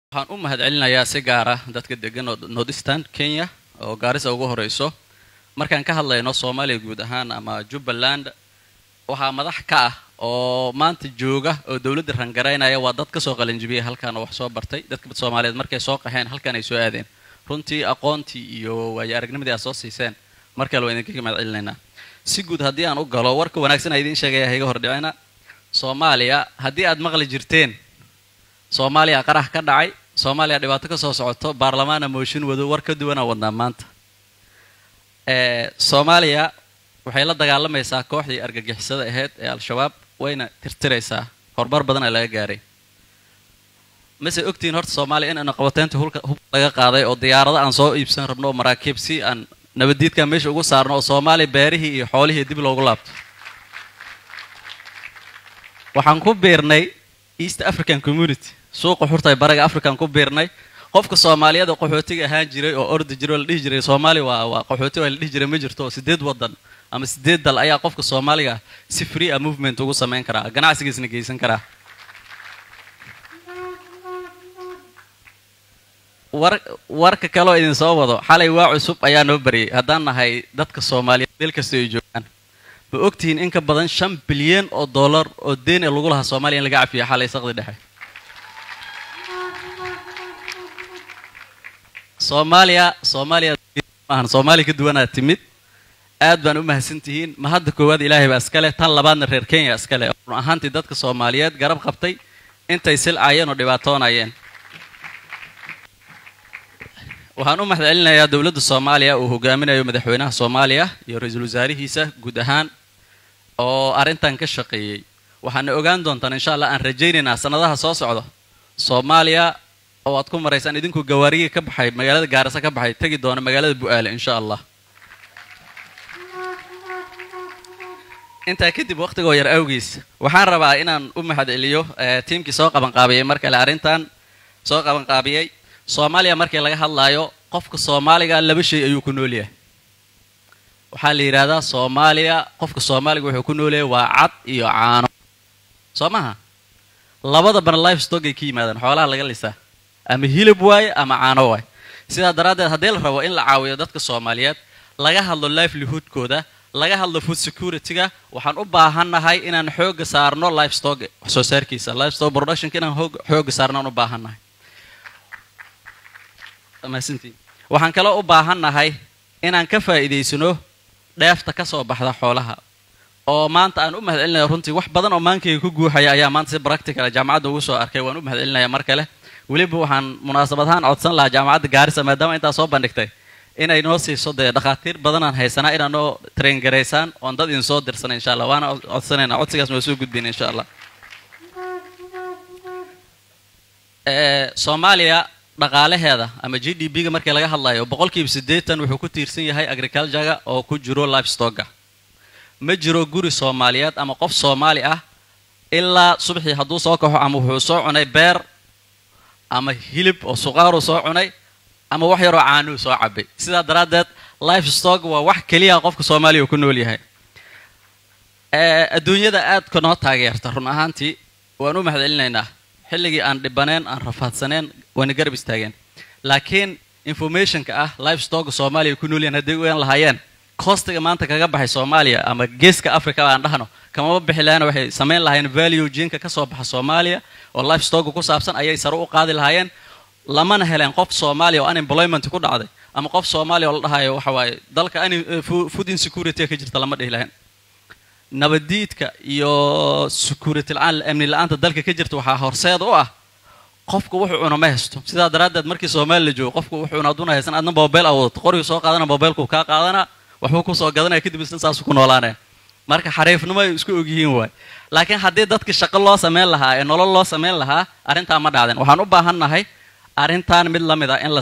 waxaan u mahadcelinayaa si gaara dadka degan northeastern kenya oo gaarisa ugu horeyso markaan ka hadlayno soomaaliya guud ahaan ama jubbaland waxaa madax ka ah oo maanta jooga oo dowladda rangaraynaya waa dad kasoo qalinjibiyay halkan oo wax soo bartay dadka soomaaliyeed markay soo qaxeen halkan ay soo aadeen runtii aqoontii iyo waayo aragnimadii aad soo siiseen mar kale waa idinkaga mahadcelinaynaa si guud haddii aan u galo warka wanaagsan a idiin sheegaya hayga hordhicina soomaaliya haddii aad maqli jirteen soomaaliya qarax ka dhacay soomaaliya dhibaato ka soo socoto baarlamaana mooshin wado war ka duwanaa wadnaa maanta soomaaliya waxay la dagaalamaysaa kooxdii argagixisada ahayd ee al-shabaab wayna tirtiraysaa horumar badan ee laga gaaray mase ogtihiin horta soomaaliya in qabateynta hulka hubka laga qaaday oo diyaarado aan soo iibsan rabno oo maraakiib si aan nabaddiidka meesha ugu saarno oo soomaaliya beerihii iyo xoolihii dib loogu laabto waxaan ku biirnay east african community suuqa xurtay baraga african ku biirnay qofka soomaaliyeed oo qaxootiga ahaan jiray oo ordi jiray oo la dhihi jiray soomaaliya waa waa qaxooti waa la dhihi jiray ma jirto oo sideed waddan ama sideed dal ayaa qofka soomaaliga si free a movement ugu samayn karaa ganacsigiisna geysan karaa war warka kaleoo idin soo wado xalay waa cusub ayaa noo bariyay haddaan nahay dadka soomaaliyeed meel kasta ay joogaan ma ogtihiin in ka badan shan bilyan oo dollar oo deen ee lagu lahaa soomaaliya in laga cafiya xalay saqdi dhexe soomaaliya soomaaliya maahan soomaaliya ka duwanaa timid aad baan u mahadsan tihiin ma hadda koowaad ilaahay baa iskale tan labaadna reer kenya iskale oo run ahaantii dadka soomaaliyeed garab qabtay intay silcayeen oo dhibaatoonayeen waxaan u mahadcelinayaa dowladda soomaaliya uu hogaaminayo madaxweynaha soomaaliya iyo ra-iisul wasaarihiisa guud ahaan oo arrintan ka shaqeeyey waxaana ogaan doontaan insha allah aan rajaynaynaa sanadaha soo socda soomaaliya oo aad ku maraysaan idinku gawaarigii ka baxay magaalada gaarisa ka baxay tegi doona magaalada bu-aale insha allah intaa kadib waqtigoo yar awgiis waxaan rabaa inaan u mahadceliyo tiimkii soo qabanqaabiyey mar kale arrintan soo qabanqaabiyey soomaaliya markii laga hadlaayo qofka soomaaliga laba shay ayuu ku nool yahay waxaa la yidhaahdaa soomaaliya qofka soomaaliga wuxuu ku nool yahay waa cad iyo caano soo maha labadabana life stockay ka yimaadaan xoolaha laga lisaa ama hilib waaye ama caano waaye sidaa daraaddeed haddii la rabo in la caawiyo dadka soomaaliyeed laga hadlo livelihoodkooda laga hadlo food security-ga waxaan u baahannahay inaan xooga saarno life stock wax soo saarkiisa life stock productionka inaan xooga saarno aan u baahannahay waxaan kaloo u baahannahay inaan ka faa'iidaysano dheefta ka soo baxda xoolaha oo maanta aan u mahadcelinaya runtii wax badan oo maankayga ku guuxaya ayaa maanta si practicala jaamacadda ugu soo arkay waan u mahadcelinaya mar kale weliba waxaan munaasabad ahaan codsan lahaa jaamacadda gaarisa maadaama intaa soo bandhigtay inay noo siiso dee dhakhaatiir badanaan haysanaa inaa noo traingaraysaan oon dad idin soo dirsana insha allah waana codsanayna codsigaasna waa soo gudbin insha allah soomaaliya dhaqaalaheeda ama g d b ga markii laga hadlayo boqolkiiba siddeetan wuxuu ku tiirsan yahay agriculturega oo ku jiro livestocka ma jiro guri soomaaliyeed ama qof soomaali ah ilaa subaxii hadduu soo kaxo ama wuxuu soo cunay beer ama hilib oo suqaaru soo cunay ama wax yaroo caanuu soo cabay sidaa daraaddeed life stock waa wax keliya qofka soomaaliya uu ku nool yahay adduunyada aadka noo taageerta run ahaantii waan u mahadcelinaynaa xilligii aan dhibaneen aan rafaadsaneen wayna garab istaageen laakiin informationka ah life stocka soomaaliya ku nool yahan hadday ogaan lahaayeen costiga maanta kaga baxay soomaaliya ama geeska africa aan dhahno kamama bixi lahayna waxay samayn lahaayeen value jinka ka soo baxa soomaaliya oo life stocka ku saabsan ayay sare u qaadi lahaayeen lamana heleen qof soomaaliya oo unemployment ku dhacday ama qof soomaaliya oo la dhahayo waxa waaye dalka food insecurity ka jirta lama dhihi lahayn nabadiidka iyo security la-aan amni la-aanta dalka ka jirta waxaa horseed u ah qofka wuxuu cuna ma haysto sidaa daraaddeed markii soomaali la joogo qofku wuxuu cuna aduna haysan adna mobile awadato qorigu soo qaadana mobilku kaa qaadana waxbuu kusoo gadanaya kadib isna saasu ku noolaanaya marka xariifnimo ay isku ogyihiin waay laakiin haddii dadka shaqo loo samayn lahaa ee nolol loo samayn lahaa arrintaa ma dhacdeen waxaan u baahannahay arrintan mid la mid ah in la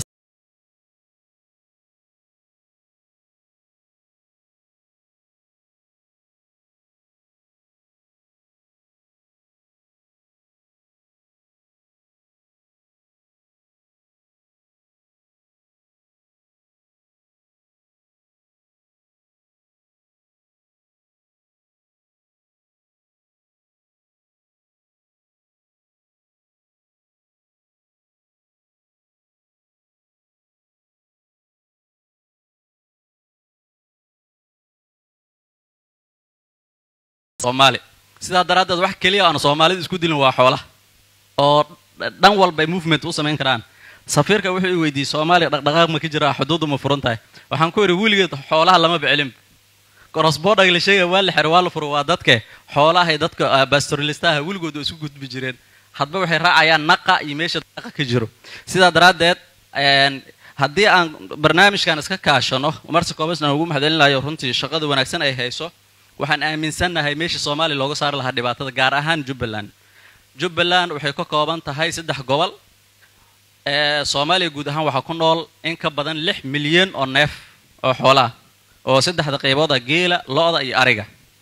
soomaali sidaa daraaddeed wax keliya aan soomaalidu isku dilin waa xoolaha oo dhan walba ay movement u samayn karaan safiirka wuxuu i weydiiyey soomaaliya dhaqdhaqaaq ma ka jiraa xuduuddu ma furan tahay waxaan ku idhi weligeed xoolaha lama bicelin korosboodhaga la sheegaya waa la xero waa la furo waa dadke xoolahay dadka bastorilistaha weligood oo isku gudbi jireen hadba waxay raacayaan naqa iyo meesha daqa ka jiro sidaa daraaddeed haddii aan barnaamijkan iska kaashano marse koobasna ugu maxdalinayo runtii shaqada wanaagsan ay hayso waxaan aaminsannahay meeshii soomaaliya looga saari lahaa dhibaatada gaar ahaan jubbaland jubbaland waxay ka kooban tahay saddex gobol soomaaliya guud ahaan waxaa ku nool in ka badan lix milyan oo neef oo xoolaah oo saddexda qaybooda geela lo-da iyo ariga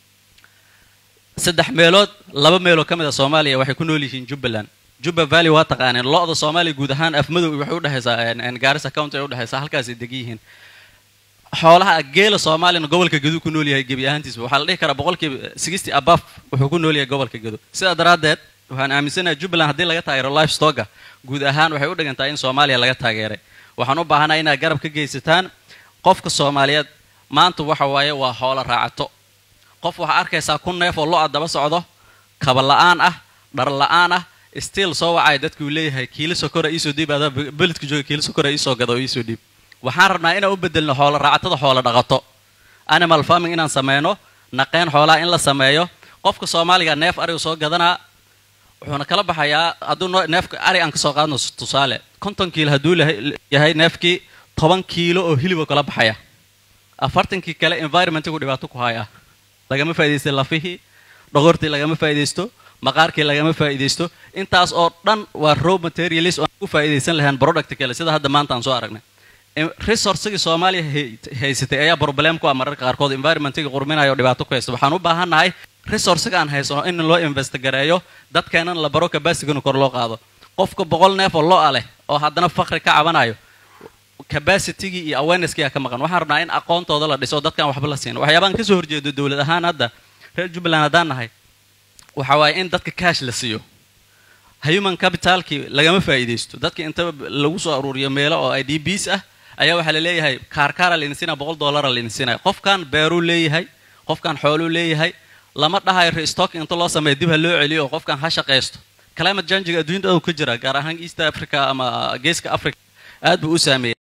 saddex meelood laba meeloo ka mid a soomaaliya waxay ku nool yihiin jubbaland jubba valley waa taqaaneen lo-da soomaaliya guud ahaan afmadow waxay udhexaysaa gaarisa county ay udhexaysaa halkaasay degan yihiin xoolaha geela soomaaliyana gobolka gedu ku nool yahay gebi ahaantiisba waxaa la dhihi karaa boqolkiiba sixty above wuxuu ku nool yahay gobolka gedo sidaa daraaddeed waxaan aaminsanahay jubbaland haddii laga taageero life stocka guud ahaan waxay u dhigantaa in soomaaliya laga taageeray waxaan u baahanahay inaad garab ka geysataan qofka soomaaliyeed maanta waxa waaye waa xoolo raacato qof waxaa arkaysaa kun neef oo lo-a daba socdo kaba la-aan ah dhar la-aan ah stiil soo wacaya dadkuu leeyahay kiilo sokora iisoo dhiib adaa beledka jooga kiilo sokora iisoo gada oo iisoo dhiib waxaan rabnaa inaan u bedelno xoolo raacatada xoolo dhaqato animal farming inaan sameyno naqeen xoolaha in la sameeyo qofka soomaaliga neef arigu soo gadanaa wuxuuna kala baxayaa hadduu neefka ari aan kasoo qaadno tusaale konton kiilo hadduu yahay neefkii toban kiilo oo hiliboo kala baxaya afartankii kale environmentigu dhibaato ku haya lagama faa'idaystay lafihii dhogortii lagama faa'iidaysto maqaarkii lagama faa'iidaysto intaas oo dhan waa raw materialis oo aan ku faa'iidaysan lahayn product kale sida hadda maanta aan soo aragnay resourcigii soomaaliya haysatay ayaa problem ku ah mararka qaarkood environmentiga qurminayo oo dhibaato ku haysta waxaan u baahannahay resourciga aan haysano in loo investigareeyo dadkeenan la baro capacitigana kor loo qaado qofka boqol neef oo lo-a leh oo haddana fakri ka cabanayo capacitigii iyo awareneskii ka maqan waxaan rabnaa in aqoontooda la dhiso dadkaan waxba la siino waxyaabaan kasoo horjeedo dowlad ahaan hadda reer jubbaland haddaan nahay waxa waaye in dadka cash la siiyo human capitalkii lagama faa'iidaysto dadka inta lagu soo aruuriyo meelo oo i d bs ah ayaa waxaa la leeyahay kaarkaara laydin siinaya boqol dollara laydin siinaya qofkan beeruu leeyahay qofkan xooluu leeyahay lama dhahayo restock inta loo sameeyo dib ha loo celiyo oo qofkan ha shaqaysto climate changiga adduunyada ka jira gaar ahaan east africa ama geeska africa aad buu u saameeyay